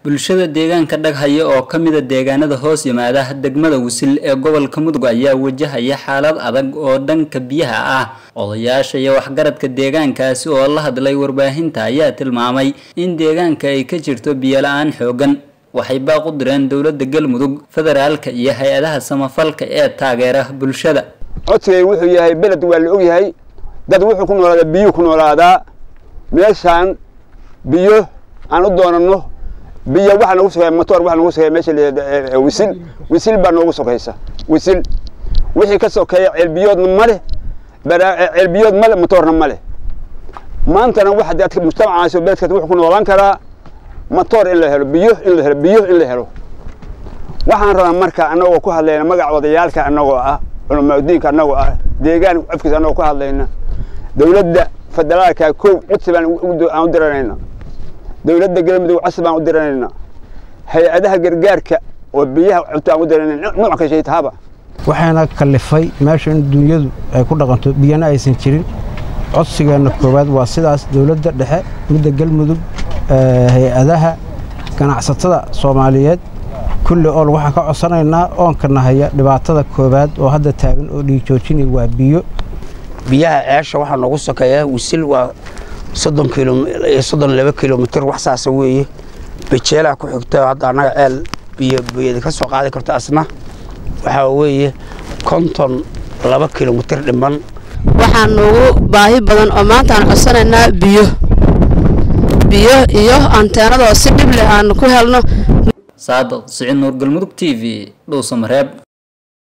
bulshada deegaanka dhaghaya oo ka mida deegaanada hoos yimaada degmada wisil ee gobolka mudug ayaa wajahaya xaalad adag oo dhanka biyaha ah odayaasha iyo waxgaradka deegaankaasi oo la hadlay warbaahinta ayaa tilmaamay in deegaanka ay ka jirto biyo la-aan xoogan waxay baaq u direen dowladda galmudug federaalka iyo hay-adaha samafalka ee taageera bulshada codsigay wuxuu yahay beled waa la ogyahay dad wuxuu ku noolaadaa biyuu ku noolaadaa meeshaan biyo aan u doonano biyo waxaa noogu sokeeya motor waxaa noogu sokeeya meesha la wisil wisil baa noogu sokaysa wisil wixii ka sokeeya ceelbiyoodna ma leh ceelbiyood ma leh motorna ma leh maantana waxa dadka mujtamacaas oo beledkaas wuxuu ku noolaan karaa motor in la helo biyo in la helo biyo in la helo waxaan rabaa marka annagoo ku hadlayna magaca odayaalka annagoo ah culamaadiinka annagoo ah deegaan codkiisa annagoo ku hadlayna dowladda federaalka kow codsi baan aan u diranayna dowladda galmudug codsi baan u diranayna hay-adaha gargaarka oo biyaha cunto aan u diranayna nooc ka shay tahaba waxaana kallifay meesha in dunyadu ay ku dhaqanto biyana aysan jirin codsigeenna koowaad waa sidaas dowladda dhexe midda galmudug hay-adaha ganacsatada soomaaliyeed kulli ool waxaan ka codsanaynaa oonka nahaya dhibaatada koowaad oo hadda taagan oo dhiigjoojinay waa biyo biyaha ceesha waxaa noogu sokeeya wisil waa soddon kilo soddon laba kilomitir wax saasa weeye bejeelaa ku xigta hadda annaga ceel biyo biyada ka soo qaadi karto asna waxaa weeye konton laba kilomitir dhiman waxaa noogu baahi badan oo maanta aan codsanaynaa biyo biyo iyo anteenadoo si dhib leh aan ku helno saadaq siciid nuur galmudug t v dhowsamareeb